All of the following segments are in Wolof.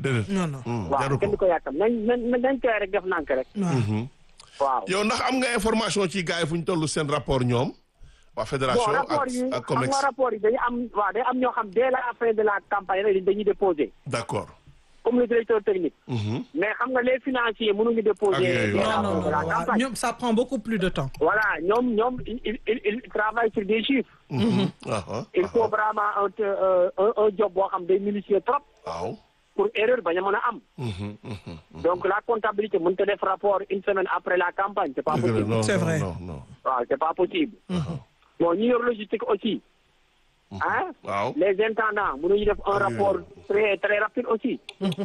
déedéet. non non. Hmm, waaw jaru kenn du ko. ko yàkkam nañ nañ nañ koy rek def nànk rek waaw. Mhm. waaw yow ndax am nga information ci gars yi fu ñu toll seen rapport ñoom waa bon fédération rapport ak yi ak xam COMEX nga rapport yi dañu am waaw day am ñoo xam dès la fin de la campagne rek dañuy déposer d'accord. comme le directeur technique Mhm. mais xam nga les financiers mënuñu Ak déposer yooyu, dès la non non fin de la non waaw campagne ñoom ça prend beaucoup plus de temps. voilà ñoom ñoom il il il il travaille sur des chiffres Mhm. Aha, il aha. faut vraiment un euh, un un job boo xam day minutieux trop waaw. pour erreur bañ a mën a am Mhm, mhm. donc la comptabilité mënut a def rapport une semaine après la campagne c'est pas Dëgg la, possible non, C'est non, vrai. non, non. waaw c'est pas possible bon ñu yor logistique aussi ah waaw. les intendants mënuñu def un Ah, rapport très très rapide aussi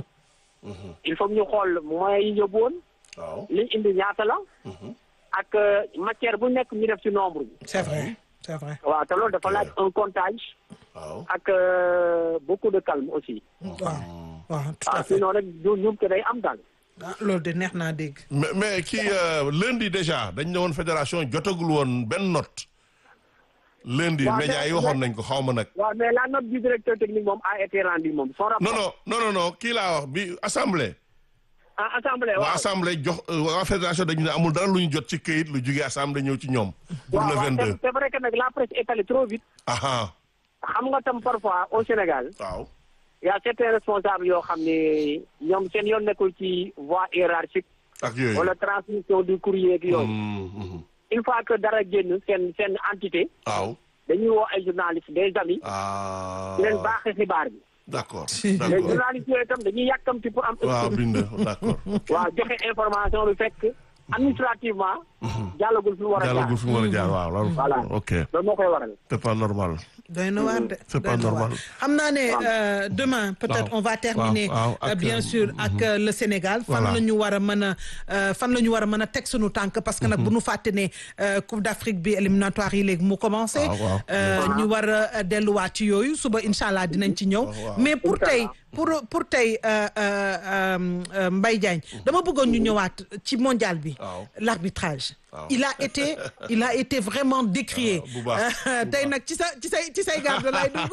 il faut que ñu xool moyens yi yóbbu woon waaw. liñ indi ñaata la ak euh, matière bu nekk ñu def ci nombre bi c'est vrai c'est vrai. waaw te loolu dafa laaj un comptage waaw. ak euh, beaucoup de calme aussi waaw waaw tout ah à fait. sinon rek ñu ñum te day am daal ah loolu de neex naa dégg. mais mais kii euh, lundi déjà dañ ne woon fédération jotagul woon benn note. lundi Waaw, médias yi mais- waxoon nañ ko xaw ma nag. waaw mais la note du directeur technique moom a été rendue moom son rapport non non non non non kii laa wax bi assemblée. ah assemblée waa waaw assemblée jox euh, waa fédération dañu ne amul dara lu ñu jot ci këyit lu jugee assemblée ñëw ci ñoom. pour waaw le waaw, 22. c'est- c'est vrai que nag la presse est allée trop vite aha xam nga tam parfois au Sénégal waaw. y a certains responsables yoo xam ne ñoom seen yoon nekkul ci voie hiérarchique ak yooyu. wala transmission du courrier ak yooyu Mhm, mhm. une fois que dara génn seen seen entité waaw. dañuy woo ay journalistes des amis ah. di leen baaxee xibaar bi d'accord Si. les d'accord. journalistes yooyu itam dañuy yàkkamti pour am waaw bind d'accord. waaw joxe information bi fekk administrativement jàllagul fi mu war a jaar jàllagul fi mu war a jaar waaw loolu. Voilà. ok loolu moo koy waral c'est pas normal. doy na waar de. C'est pas doy na waar. normal. xam naa ne euh, demain peut-être Waaw. on va terminer Waaw, waaw, euh, ak, bien euh, sûr ak euh, le Sénégal. fan Voilà. la ñu war a mën a euh, fan la ñu war a mën a teg sunu tànk parce que nag bu nu fàtte ne euh, Coupe d'Afrique bi éliminatoire yi léegi mu commencé. Waaw, waaw. Euh, ñu war a delluwaat ci yooyu suba incha allah dinañ ci ñëw. waaw. mais pour tey pour pour tey euh, euh, euh, Mbaye Diagne dama bëggoon ñu ñëwaat ci mondial bi. Waaw. l'arbitrage. Waaw. il a été il a été vraiment décrié. bu baax, Euh, bu tey baax. nag ci sa ci say ci say garde lay dugg.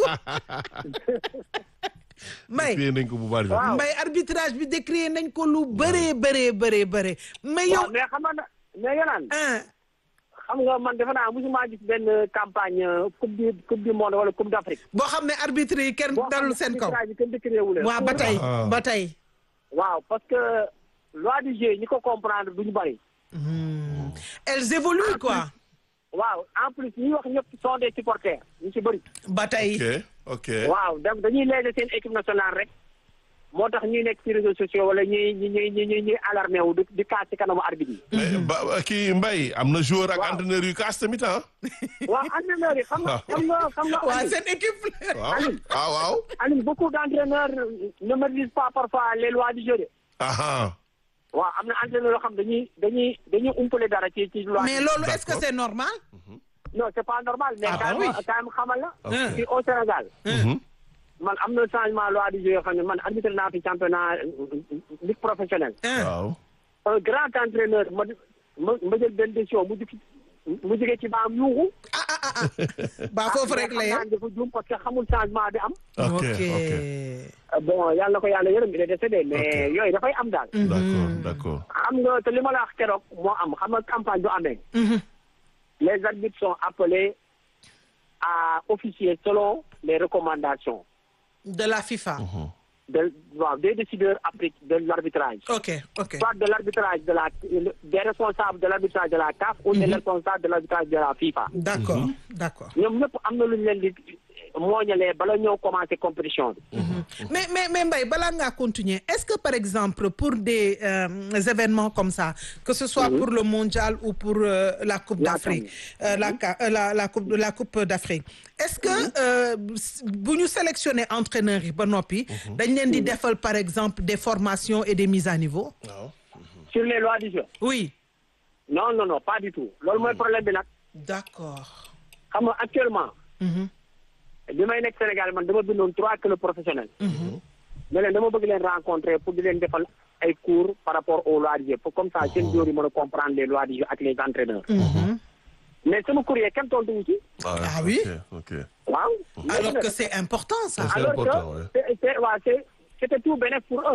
Mbaye Fiyee nañ ko bu bari. Waaw. Mbaye arbitrage bi décrié nañ ko lu bëree bëree bëree bëree mais yow waaw mais xam nga mais yenaan ah xam nga man defe naa musuma gis benn campagne euh, coupe du coupe du monde wala coupe d'Afrique boo xam ne arbitre yi kenn boo xam dalul ne seen kaw arbitrage bi kenn décrié wu leen. waaw ba tey Ah. ba tey waaw parce que loi du jeu ñi ko comprendre duñu bari elles évoluent quoi waaw en plus ñi wax ñëpp sont des supporters ñu ci bëri ba tey ok ok. waaw donc dañuy léegi seen équipe nationale rek moo tax ñuy nekk ci réseaux sociaux wala ñuy ñuy ñuy ñuy ñuy alarmé wu di di kaas ci kanamu arbitre yi mais ba kii Mbaye am na joueur ak Waaw. entraîneur yu kaas tamit ah. waaw entraîneurs yi xam nga xam nga xam nga waa Aliou, seen équipe waaw ah waaw. Aliou beaucoup d'entraîneurs ne maîtrisent pas parfois les lois du jeu de aha waaw am na entraîneur yoo xam dañuy dañuy dañuy umpale dara ci ci loi mais loolu est-ce que D'accord. c'est normal non c'est pas normal mais Ah, bah quand oui. même quand même xamal la Ok. fii au Sénégal Mhm. man am na changement loi du jeu yoo xam ne man arbitre naa fi championnat ligue professionnelle ah waaw. un grand entraîneur ma ma ma jël benn décision mu jug mu jugee ci baam yuuxu ah ah ah ah ba foofu rek la xam yem naa dafa juum parce que xamul changement bi am ok ok ok. bon yàlla na ko yàlla yërëm il est décédé mais Ok. yooyu dafay am daal d'accord d'accord. xam nga te li ma la wax keroog moo am xam nga campagne bu amee Mhm. les arbitres sont appelés à officier selon les recommandations de la FIFA de waaw des décideurs après de l'arbitrage ok ok soit de l'arbitrage de la des responsables de l'arbitrage de la CAF ou des responsables de l'arbitrage de la FIFA d'accord d'accord ñoom ñëpp am na lu ñu leen di mooñalee bala ñoo commencer compétition bi mais mais mais Mbaye balaa ngaa continuer est-ce que par exemple pour des euh, événements comme ça que ce soit pour le mondial ou pour euh, la Coupe La d'Afrique euh, la ca- euh, la la coupe la Coupe d'Afrique est-ce que euh, bu ñu sélectionner entraîneurs yi ba noppi dañ leen di defal par exemple des formations et des mises à niveau waaw. sur les lois du jeu oui non non non pas du tout loolu mooy problème bi nag d'accord xam nga actuellement Mhm. bi may nekk Sénégal man dama bindoon trois clubs professionnels mais leen dama bëgg leen rencontrer pour di leen defal ay cours par rapport aux lois du jeu pour comme ça seen joueurs yi mën a comprendre les lois du jeu ak les entraîneurs Mhm. mais sama courrier kenn tontu wu ci Ah oui? ok ok. waaw alors que c'est important ça C'est alors important, que ouais. c'est c'est waaw c'est c'était tout bénéf pour eux